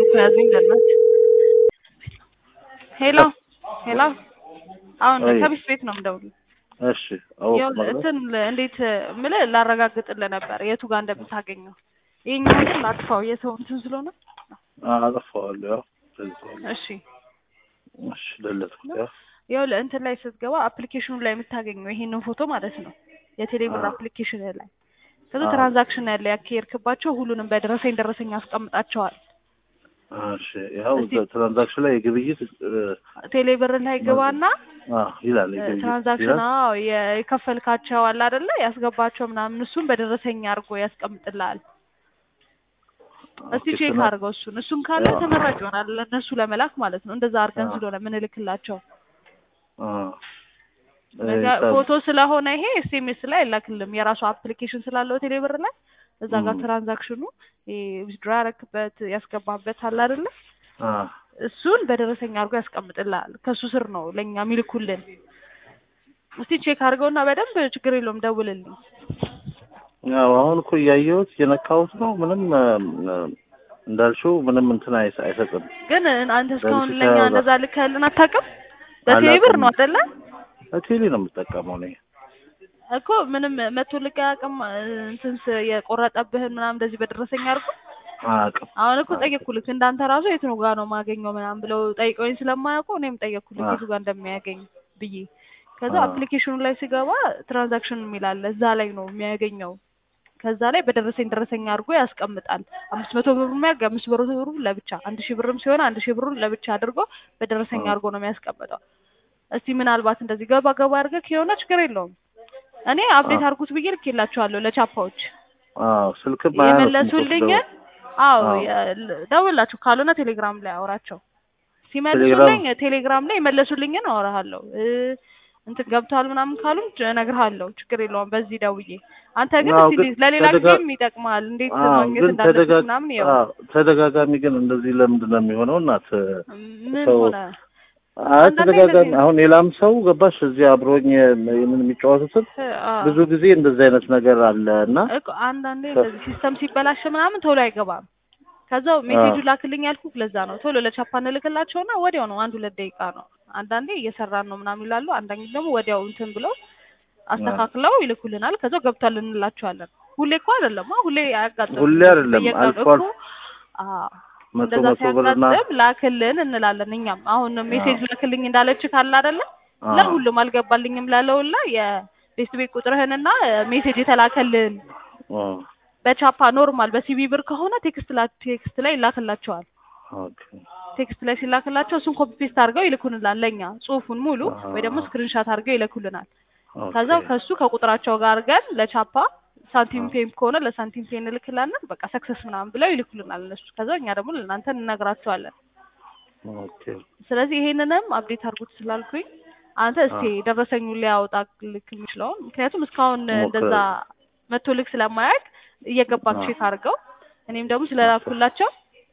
እኮ ያዘኝ በእናትህ። ሄሎ ሄሎ፣ አሁን አይ። ከቢስ ቤት ነው የምደውልልህ። እሺ አዎ ያው ማለት እንትን ል- እንዴት የምልህ ላረጋግጥልህ ነበር የቱ ጋር እንደምታገኘው። ይሄኛው ግን ላጥፋው የሰው እንትን ስለሆነ። አጠፋዋለሁ። ያው ስለዚህ እሺ እሺ ደለትኩት። ያው ያው ለእንትን ላይ ስትገባ አፕሊኬሽኑ ላይ የምታገኘው ይሄንን ፎቶ ማለት ነው የቴሌብር አዎ። አፕሊኬሽን ላይ ከዛ አዎ። ትራንዛክሽን ያለ ያካሄድክባቸው ሁሉንም በደረሰኝ ደረሰኝ አስቀምጣቸዋል። እሺ ያው እስቲ- ትራንዛክሽን ላይ የግብይት እ፣ ቴሌብር ላይ ግባና አ ይላል የግብይት ትራንዛክሽን ይላል። አዎ የከፈልካቸው አለ አይደለ ያስገባቸው ምናምን እሱን በደረሰኝ አድርጎ ያስቀምጥልሃል። እስቲ ኦኬ፣ ቼክ ስና- አድርገው እሱን እሱን ካለ አዎ። ተመራጭ ይሆናል ለእነሱ ለመላክ ማለት ነው። እንደዛ አድርገን አዎ። ስለሆነ ምንልክላቸው አ ነገ- እ፣ ፎቶ ስለሆነ ይሄ ኤስኤምኤስ ላይ አይላክልም። የራሱ አፕሊኬሽን ስላለው ቴሌብር ላይ እዛ ጋር ም። ትራንዛክሽኑ ዊዝድሮ ያረክበት ያስገባበት አለ አይደለ አ እሱን በደረሰኝ አድርጎ ያስቀምጥልሃል። ከሱ ስር ነው ለእኛ የሚልኩልን። እስቲ ቼክ አድርገውና በደንብ ችግር የለውም ደውልልኝ። ያው አሁን እኮ እያየሁት እየነካሁት ነው። ምንም እ፣ እ፣ እንዳልሽው ምንም እንትን አይሰ- አይሰጥም። ግን አንተ እስካሁን በምስል ለእኛ ተያዘ። እንደዛ ልከህልን አታውቅም? በቴሌብር አላውቅም። ነው አይደለ በቴሌ ነው የምጠቀመው እኔ። እኮ ምንም መቶ ልክ አያውቅም። እንትን ስ- የቆረጠብህን ምናምን እንደዚህ በደረሰኝ አድርጎ አያውቅም። አሁን እኮ ጠየቅኩልክ እንዳንተ ራሱ የት ነው ጋር ነው ማገኘው ምናምን ብለው ጠይቀውኝ ስለማያውቁ እኔም ጠየቅኩልክ አዎ። የቱ ጋር እንደሚያገኝ ብዬ ከዛ አዎ። አፕሊኬሽኑ ላይ ስገባ ትራንዛክሽን የሚላለ እዛ ላይ ነው የሚያገኘው ከዛ ላይ በደረሰኝ ደረሰኝ አድርጎ ያስቀምጣል አምስት መቶ ብር የሚያርግ አምስት ብር ብሩ ለብቻ አንድ ሺህ ብርም ሲሆን አንድ ሺህ ብሩን ለብቻ አድርጎ በደረሰኝ አዎ። አድርጎ ነው የሚያስቀምጠው እስቲ ምናልባት እንደዚህ ገባ ገባ አድርገህ ከሆነ ችግር የለውም እኔ አፕዴት አዎ። አድርጉት ብዬ ልኬላቸዋለሁ ለቻፓዎች አዎ ስልክም አያነሱም እኮ የመለሱልኝን ስደውል። አዎ አዎ። የ- ደውላችሁ ካልሆነ ቴሌግራም ላይ አውራቸው ሲመልሱልኝ ቴሌግራም ላይ የመለሱልኝን አወራሃለሁ እ እንትን ገብቷል ምናምን ካሉ እነግርሃለሁ ችግር የለውም በዚህ ደውዬ አንተ ግን አዎ፣ እስኪ ግን ለሌላ ተደጋ- ጊዜም ይጠቅማል እንዴት አዎ ማግኘት ግን እንዳለብህ ተደጋ- ምናምን ይኸው አዎ፣ ተደጋጋሚ ግን እንደዚህ ለምንድን ነው የሚሆነው? እናት ምን ሰው- ሆነ አይ አንዳንዴ ተደጋጋሚ እንደዚህ- አሁን ሌላም ሰው ገባሽ እዚህ አብሮኝ ምን የሚጫወቱትን አዎ። ብዙ ጊዜ እንደዚህ አይነት ነገር አለ እና እኮ አንዳንዴ እንደዚህ ሲስተም ሲበላሽ ምናምን ቶሎ አይገባም። ከዛው ሜሴጁ አዎ። ላክልኝ ያልኩህ ለዛ ነው። ቶሎ ለቻፓ እንልክላቸውና ወዲያው ነው አንድ ሁለት ደቂቃ ነው። አንዳንዴ እየሰራን ነው ምናምን ይላሉ። አንዳንዴ ደግሞ ወዲያው እንትን ብለው አስተካክለው ይልኩልናል። ከዛው ገብቷል እንላቸዋለን። ሁሌ እኮ አይደለም አዎ፣ ሁሌ አያጋጥም። ሁሌ አይደለም፣ በየቀኑ አልፎ እኮ አልፎ አዎ፣ መቶ እንደዛ መቶ ብርና ሲያጋጥም ላክልን እንላለን። እኛም አሁን ሜሴጅ ላክልኝ እንዳለች ካለ አይደለ አዎ፣ ለሁሉም አልገባልኝም ላለውላ የቤስት ቤት ቁጥርህንና ሜሴጅ የተላከልን አዎ፣ በቻፓ ኖርማል በሲቢ ብር ከሆነ ቴክስት ላ ቴክስት ላይ ይላክላቸዋል። ኦኬ፣ ቴክስት ላይ ሲላክላቸው እሱን ኮፒ ፔስት አድርገው ይልኩልናል ለኛ ጽሁፉን ሙሉ ወይ ደግሞ አዎ። ስክሪንሻት አድርገው ይልኩልናል። ኦኬ፣ ከዛው ከሱ ከቁጥራቸው ጋር አድርገን ለቻፓ ሳንቲም አዎ። ፔም ከሆነ ለሳንቲም ፔ እንልክላለን። በቃ ሰክሰስ ምናምን ብለው ይልኩልናል እነሱ። ከዛው እኛ ደግሞ ለእናንተ እንነግራቸዋለን። ኦኬ፣ ስለዚህ ይሄንንም አፕዴት አድርጉት ስላልኩኝ አንተ እስቲ ደረሰኙን ሊያወጣ ልክ የሚችለውን ምክንያቱም እስካሁን ሞክር። እንደዛ መቶ ልክ ስለማያውቅ እየገባክ አዎ። ቼክ አድርገው እኔም ደግሞ ስለላኩላቸው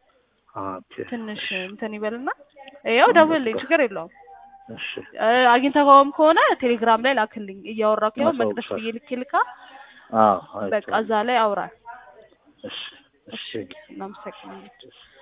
ኦኬ፣ ትንሽ እንትን ይበልና ያው ደውልልኝ፣ ችግር የለውም። እሺ፣ እ፣ አግኝተኸውም ከሆነ ቴሌግራም ላይ ላክልኝ። እያወራሁ ያው ማሳወቅ መቅደስ ብዬ ልኬ ልካ አዎ፣ በቃ እዛ ላይ አውራል። እሺ፣ እሺ። እናመሰግናለን።